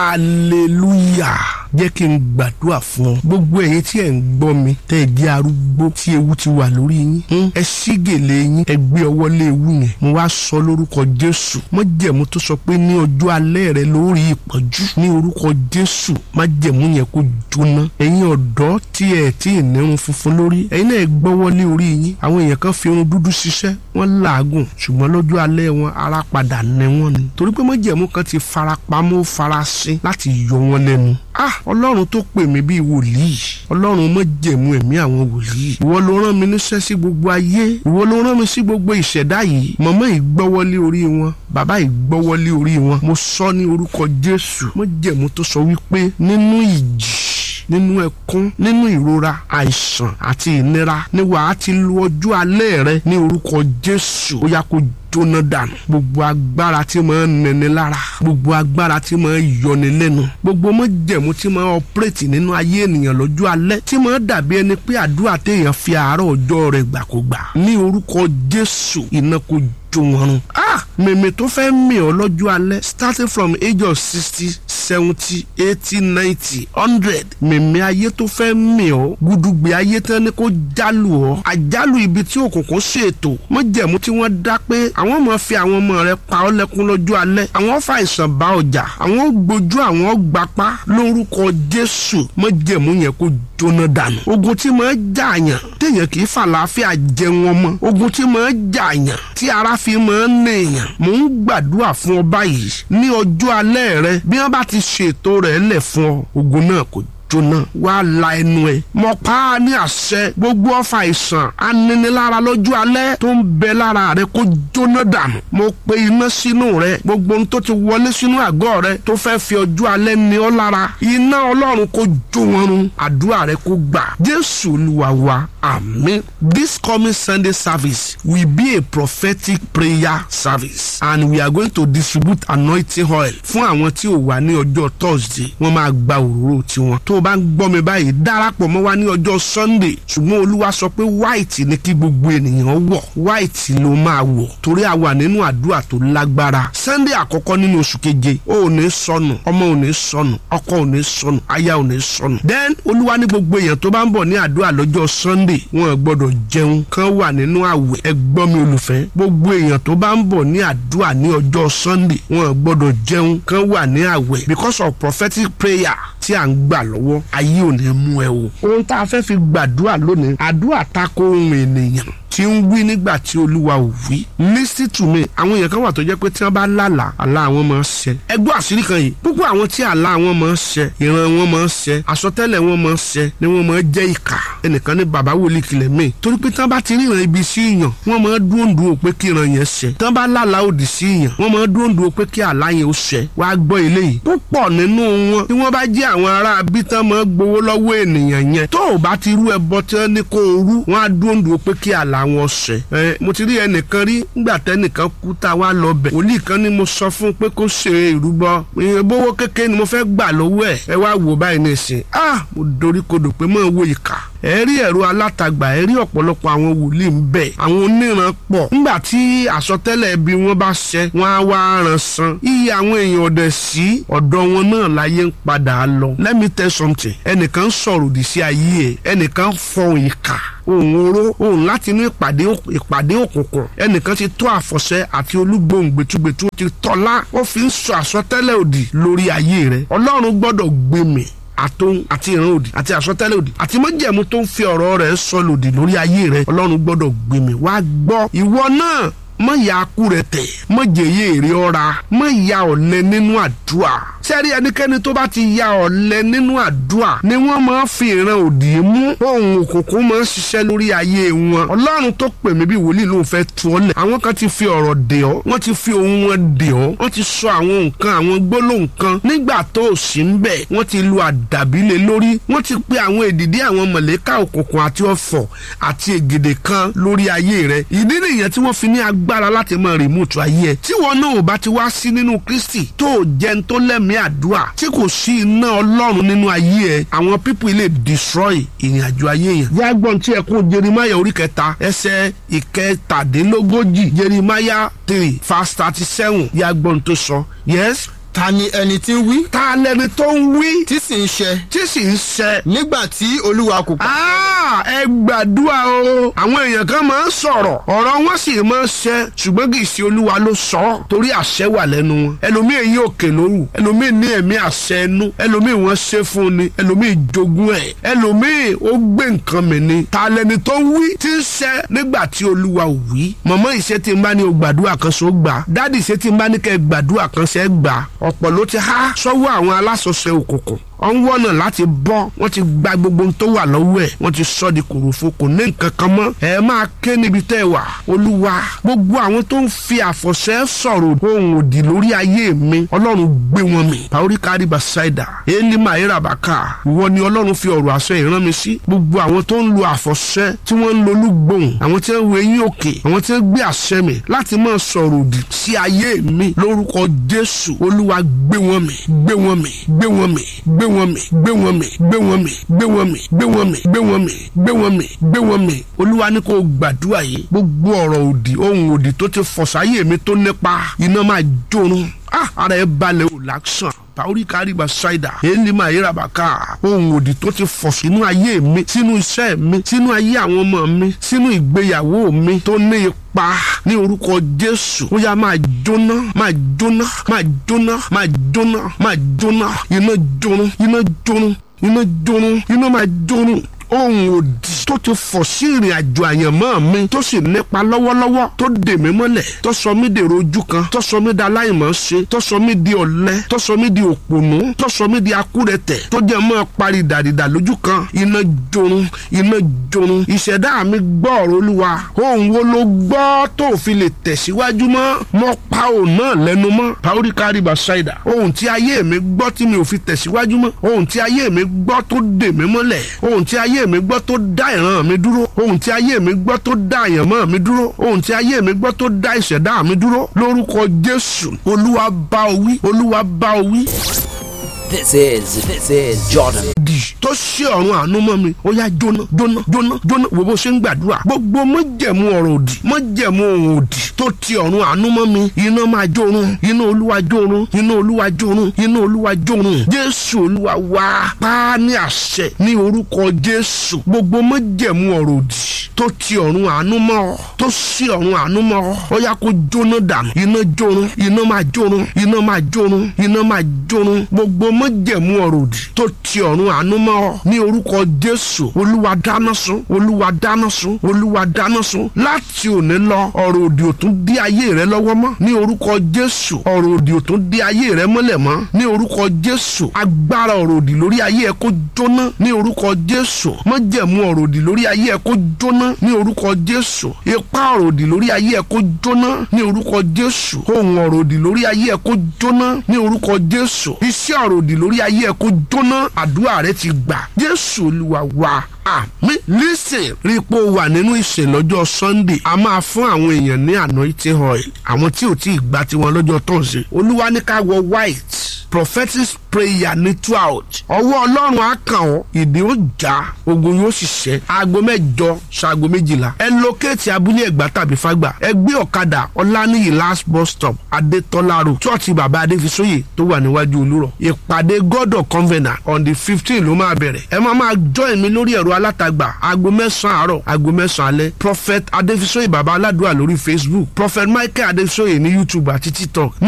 hallelujah jẹ́ kí n gbàdúrà fún ọ gbogbo ẹ̀yin tí ẹ̀ ń gbọ́ mi tẹ́ ẹ jẹ́ arúgbó tí ewu ti wà lórí yín ẹ ṣí gèlè yín ẹ gbé ọwọ́ lé ewu yẹn mo wá sọ lórúkọ jésù májẹ̀mú tó sọ pé ní ọjọ́ alẹ́ rẹ lórí ìpọ́njú ní orúkọ jésù májẹ̀mú yẹn kó jóná ẹ̀yin ọ̀dọ́ tí ẹ̀ tí ì nírun funfun lórí ẹ̀yin náà ẹ gbọ́wọ́ lé orí yín àwọn èèyàn kan fi irun dúdú ṣiṣẹ́ wọ́n làágùn ṣùgbọ́n lọ́jọ́ alẹ́ wọn ara padà nẹ wọ́n ni torí pé májẹ̀mú kan ti farapamọ́ farasin láti yọ wọn lẹ́nu ah ọlọ́run tó pè mí bíi wòlíì ọlọ́run mọ̀ jẹ̀mú ẹ̀mí àwọn wòlíì ìwọ ló rán mi níṣẹ́ sí gbogbo ayé ìwọ ló rán mi sí gbogbo ìṣẹ̀dá yìí mọ̀mọ́ ìgbọ́wọ́lé orí wọn bàbá ìgbọ́wọ́lé orí wọn mo sọ ní orúkọ jésù mọ̀ jẹ̀mú tó sọ wípé nínú ìjì nínú ẹkún nínú ìrora àìsàn àti ìnira ni wàá ti lu ọjọ́ alẹ́ rẹ ní orúkọ jésù ó yá kó jóná dànù gbogbo agbára tí máa ń nẹni lára gbogbo agbára tí máa ń yọni lẹ́nu gbogbo mọ́jẹ̀mú tí máa ń ọpẹ́rẹ́tì nínú ayé ènìyàn lọ́jọ́ alẹ́ tí máa ń dàbí ẹni pé àdúrà téèyàn fi àárọ̀ ọjọ́ rẹ̀ gbà kó gbà ní orúkọ jésù iná kó jó wọn run. ah mèmè tó fẹ́ mì ọ́ lọ́jọ́ alẹ́ starting from age of sixty seventy eighty ninety hundred mèmè ayé tó fẹ́ mì ọ́ gudugbe ayé tán ni kó jálù ọ́ àjálù ibi tí òkùnkùn ṣètò mọ́jẹ̀mú tí wọ́n dá pé àwọn ọmọ fi àwọn ọmọ rẹ pa ọ́ lẹ́kún lọ́jọ́ alẹ́ àwọn fa àìsàn bá ọjà àwọn gbójú àwọn gbapá lórúkọ jésù mọ́jẹ̀mú yẹn kó jóná dànù ogun tí máa jàyàn téèyàn kì í fàlàáfíà jẹun ọmọ ogun tí máa jàyàn tí ara fi máa ń nèèyàn mò ń gbàdúrà fún ọ báyìí ní ọjọ́ alẹ́ rẹ bí wọ́n bá ti ṣètò rẹ̀ lẹ̀ fún ọ ogun náà kò jóná wá la ẹnu ẹ mọ pa á ní àṣẹ gbogbo ọfà àìsàn aninilára lọ́jọ́ alẹ́ tó ń bẹ lára rẹ kó jóná dànù mo pe iná sínú rẹ gbogbo ohun tó ti wọlé sínú àgọ́ rẹ tó fẹ́ fi ọjọ́ alẹ́ ní ọ lára iná ọlọ́run kó jó wọn run àdúrà rẹ kó gbà jésù olúwa wa àmín this coming sunday service will be a prophetic prayer service and we are going to distribute anointing oil fún àwọn tí ò wá ní ọjọ́ thursday wọ́n máa gba òróró tiwọn tó o bá ń gbọ́ mi báyìí darapọ̀ mọ́ wa ní ọjọ́ sunday ṣùgbọ́n olúwa sọ pé white ni kí gbogbo ènìyàn wọ̀ white ló máa wọ̀ torí a wà nínú àdúrà tó lágbára sunday àkọ́kọ́ nínú oṣù keje o ò ní sọnù ọmọ ò ní sọnù ọkọ ò ní sọnù aya ò ní sọnù then olúwa ní gbogbo èèyàn tó bá ń bọ̀ ní àdúrà lọ́jọ́ sunday wọn gbọ́dọ̀ jẹun kan wà nínú àwẹ̀ ẹ gbọ́ mi olùfẹ́ gbogbo èèyàn tó bá ń bọ̀ ní àdúrà ní ọjọ́ sunday wọn gbọ́dọ̀ jẹun kan wà ní àwẹ̀ because of prophetic prayer tí à ń gbà lọ́wọ́ ayé ò ní mú ẹ o. ohun tá a fẹ́ fi gbàdúrà lónìí àdúrà tako ohun ènìyàn tí ń wí nígbà tí olúwa ò wí. listen to me àwọn èèyàn kan wà tó jẹ́ pé tí wọ́n bá lálàá àlá àwọn máa ń ṣẹ. ẹgbẹ́ àṣírí kan yìí púpọ̀ àwọn tí àlá àwọn máa ń ṣẹ ìran wọn máa ń ṣẹ àsọtẹ́lẹ̀ wọn máa ń ṣẹ ni wọ́n máa ń jẹ́ ìkà ẹnìkan ní bàbá wòlíì kìlẹ̀ mí. torí pé tí wọ́n bá ti ríran ibi sí ìyàn wọ́n máa ń dúró dúró pé kí ìran yẹn ṣẹ. tí wọ́n bá lálàá òdì sí ìyàn wọ́n máa ń dúró dúró pé kí àlá yẹn ó ṣẹ. wàá gbọ́ eléyìí púpọ̀ nínú wọn tí wọ́n bá jẹ́ àwọn ará bí tán máa gbowó lọ́wọ́ ènìyàn yẹn tó o bá ti rú ẹbọ tí wọ́n ní kó o rú wọ́n á dúró dúró pé kí àlá wọn ṣẹ ẹ mo ti rí ẹnìkan rí nígbà tẹnìkan kú tá a wá lọ bẹ̀ wòlíì kan ni mo sọ fún pé kó ṣe ìrúbọ ìbówó kékeré ni mo fẹ́ gbà lọ́wọ́ ẹ̀ ẹ wá wò báyìí ní ìsìn ah mo dorí kodò pé mọ̀ ń wo ìkà ẹ rí ẹ̀rọ alátagbà ẹ rí ọ̀pọ̀lọpọ̀ àwọn wòlíì ń bẹ àwọn oníran pọ̀ nígbà tí àsọtẹ́lẹ̀ bí wọ́n bá ṣẹ wọ́n á wá ran san iye àwọn èèyàn ọ̀dẹ̀ sí ọ̀dọ̀ wọn náà láyé ń padà lọ let me tell something ẹnìkan sọ̀rọ̀ òdì sí ayé ẹ̀ ẹnìkan fọhùn ìkà òun oró òun láti inú ìpàdé ìpàdé òkùnkùn ẹnìkan ti tó àfọ̀ṣẹ àti olúgbòhùn gbẹtugbẹtu ti tọ́lá ó fi ń sọ àsọtẹ́lẹ̀ òdì lórí ayé rẹ̀ ọlọ́run gbọ́dọ̀ gbẹmí àtòun àti ìran òdì àti àsọtẹ́lẹ̀ òdì àti májẹ̀mú tó ń fi ọ̀rọ̀ rẹ̀ sọ lòdì lórí ayé rẹ̀ ọlọ́run gbọ́dọ̀ gbẹmí wá gbọ́ ìwọ náà mọ ìyá akú rẹ tẹ mọ jẹyẹ èrè ọra mọ ìyá ọ̀lẹ nínú àdúrà sẹ́rí ẹnikẹ́ni tó bá ti ya ọ̀lẹ nínú àdúrà ni wọ́n máa fi ìran òdì mú ohun òkùnkùn máa ń ṣiṣẹ́ lórí ayé wọn ọlọ́run tó pè mí bí wòlíì ló ń fẹ́ tu ọ́ lẹ̀ àwọn kan ti fi ọ̀rọ̀ dè ọ́ wọ́n ti fi ohun wọn dè ọ́ wọ́n ti sọ àwọn nǹkan àwọn gbólóhùn kan nígbà tó o sì ń bẹ̀ wọ́n ti lu àdàbí lé lórí wọ́n ti pe àwọn èdìdí àwọn mọ̀lẹ́ká òkùnkùn àti ọ̀fọ̀ àti ègèdè kan lórí ayé rẹ̀ ìdí nìyẹn tí wọ́n fi ní agbára láti máa rìmúùtù ayé ẹ̀ tí wọn náà ò bá ti wá sí nínú Kristi tó o jẹun tó lẹ́mìí àdúrà tí kò sí iná Ọlọ́run nínú ayé ẹ̀ àwọn pípù ilé destroy ìrìn àjò ayé yẹn. yàgbọ́n tí ẹkún Jerimaya orí kẹta ẹsẹ̀ ìkẹtàdínlógójì Jerimaya three verse thirty seven yàgbọ́n tó sọ yes ta ni ẹni tí ń wí ta lẹni tó ń wí tí sì ń ṣẹ tí sì ń ṣẹ. nígbà tí olúwa kò pa. Ah, ẹ gbàdúrà o àwọn èèyàn kan máa ń sọ̀rọ̀ ọ̀rọ̀ wọn sì máa ń ṣẹ ṣùgbọ́n kì í ṣe olúwa ló sọ ọ́ torí àṣẹ wà lẹ́nu wọn ẹlòmíì eyín òkè lóru ẹlòmíì ní ẹ̀mí àṣẹ ẹnu ẹlòmíì wọ́n ṣe fún ni ẹlòmíì jogún ẹ̀ ẹlòmíì ó gbé nǹkan mi ni ta lẹni tó ń wí tí ń ṣẹ nígbà tí olúwa ò wí mọ̀mọ́ ìṣe tí ń bá ní o gbàdúrà kan ṣó gbà dádì ìṣe tí ń bá ní kẹ́ gbàdúrà kan ṣe gbà ọ̀pọ̀ ló ti há sọ́wọ́ àwọn alásọ̀ṣe òkùnkùn wọ́n wọ́nà láti bọ́ wọ́n ti gba gbogbo ohun tó wà lọ́wọ́ ẹ̀ wọ́n ti sọ di kòròfo kò ní nǹkan kan mọ́ ẹ máa ké níbi tẹ́ ẹ wà olúwa gbogbo àwọn tó ń fi àfọ̀ṣẹ́ sọ̀rọ̀ ohun òdì lórí ayé mi ọlọ́run gbé wọn mì paori kariba saida eli maira baka ìwọ ni ọlọ́run fi ọ̀rọ̀ àṣẹ ìran mi sí gbogbo àwọn tó ń lo àfọ̀ṣẹ́ tí wọ́n ń lo olúgbòhùn àwọn tí wọ́n ń wo eyín òkè àwọn tí wọ́n gbé àṣẹ mi láti máa sọ̀rọ̀ òdì sí ayé mi lórúkọ jésù olúwa gbé wọn mì gbé wọn mì gbé wọn mì gbé wọn mì gbé wọn mì gbé wọn mì gbé wọn mì gbé wọn mì gbé wọn mì gbé wọn mì gbé wọn mì olúwa ní kó gbàdúrà yìí gbogbo ọ̀rọ̀ òdì ohun òdì tó ti fọ̀sáyé mi tó nípa iná máa jórun ah ara ẹ balẹ̀ ò láksàn paori kariba ṣáìdà èyí máa yẹra bàkà ohun òdì tó ti fọ̀ sínú ayé mi sínú iṣẹ́ mi sínú ayé àwọn ọmọ mi sínú ìgbéyàwó mi tó ní ipa ní orúkọ jésù ó yá máa jóná máa jóná máa jóná máa jóná máa jóná iná jóná iná jóná iná jóná iná máa jóná ohun òdì tó ti fọ̀ sí ìrìn àjò àyànmọ́ mi tó sì nípa lọ́wọ́lọ́wọ́ tó dè mí mọ́lẹ̀ tó sọ mí dèrò ojú kan tó sọ mí di aláìmọ̀ ṣe tó sọ mí di ọ̀lẹ tó sọ mí di òpònú tó sọ mí di akúrẹ̀tẹ̀ tó jẹ́ mọ́ parí dàdìdà lójú kan iná jorun iná jorun ìṣẹ̀dá mi gbọ́ ọ̀rọ̀ olúwa ohun wo ló gbọ́ tó fi lè tẹ̀síwájú mọ́ mọ́ pa òun náà lẹ́nu mọ́ paori kariba ṣáìdà ohun tí ayé mi gbọ́ tí mi ò fi tẹ̀síwájú mọ́ ohun tí ayé mi gbọ́ tó dè mí mọ́lẹ̀ ohun tí ayé mi gbọ́ tó dá ìran mi dúró ohun tí ayé mi gbọ́ tó dá àyànmọ́ mi dúró ohun tí ayé mi gbọ́ tó dá ìṣẹ̀dá mi dúró lórúkọ jésù olúwa bá o wí olúwa bá o wí. This is this is Jordan. di tó ṣe ọ̀run àánú mọ́ mi ó yá jóná jóná jóná jóná wo bó ṣe ń gbàdúrà gbogbo mọ́jẹ̀mú ọ̀rọ̀ òdì mọ́jẹ̀mú ohun òdì tó ti ọ̀run àánú mọ́ mi iná máa jórun iná olúwa jórun iná olúwa jórun iná olúwa jórun jésù olúwa wá pa á ní àṣẹ ní orúkọ jésù gbogbo mọ́jẹ̀mú ọ̀rọ̀ òdì tó ti ọ̀run àánú mọ́ ọ tó ṣe ọ̀run àánú mọ́ ọ ó yá kó jóná dànù iná jórun iná máa jórun iná máa jórun iná máa jórun gbogbo mọ́jẹ̀mú ọ̀rọ̀ òdì tó ti ọ̀run àánú mọ́ ọ ní orúkọ jésù olúwa dáná sun olúwa dáná sun olúwa dáná sun láti òní lọ ọ̀rọ̀ òdì ò tún dí ayé rẹ lọ́wọ́ mọ́ ní orúkọ jésù ọ̀rọ̀ òdì ò tún dí ayé rẹ mọ́lẹ̀ mọ́ ní orúkọ jésù agbára ọ̀rọ̀ òdì lórí ayé ẹ kó jóná ní orúkọ jésù mọ́jẹ̀mú ọ̀rọ̀ òdì lórí ayé ẹ kó jóná ní orúkọ jésù ipá ọ̀rọ̀ òdì lórí ayé ẹ kó jóná ní orúkọ jésù ohun ọ̀rọ̀ òdì lórí ayé ẹ kó jóná ní orúkọ jésù iṣẹ́ ọ̀rọ̀ òdì lórí ayé ẹ kó jóná àdúrà rẹ ti gbà jésù olúwa wa àmì listen rí i pé o wà nínú ìsìn lọ́jọ́ sunday a máa fún àwọn èèyàn ní anointing oil àwọn tí ò tí ì gba tiwọn lọ́jọ́ tọ̀sẹ̀ olúwa ní ká wọ white prophetic prayer ní twelve ọwọ́ ọlọ́run á kàn ọ́ ìdí ó já ogun yóò sì ṣẹ́ aago mẹ́jọ ṣaago méjìlá ẹ lókèétì abúlé ẹ̀gbá tàbí fágbà ẹ gbé ọ̀kadà ọláníyì last bus stop adétọ́lá road chọ́ọ̀tì bàbá adéfisóyè tó wà níwájú olúrọ̀ ìpàdé god of covenant on the fifteen ló máa bẹ̀rẹ̀ ẹ máa máa join mi lórí ẹ̀rọ alátagbà aago mẹ́sàn-án àárọ̀ aago mẹ́sàn-án alẹ́ prophet adéfisóyè bàbá aládùúrà lórí facebook prophet michael adéfisóyè ní youtube àti tiktok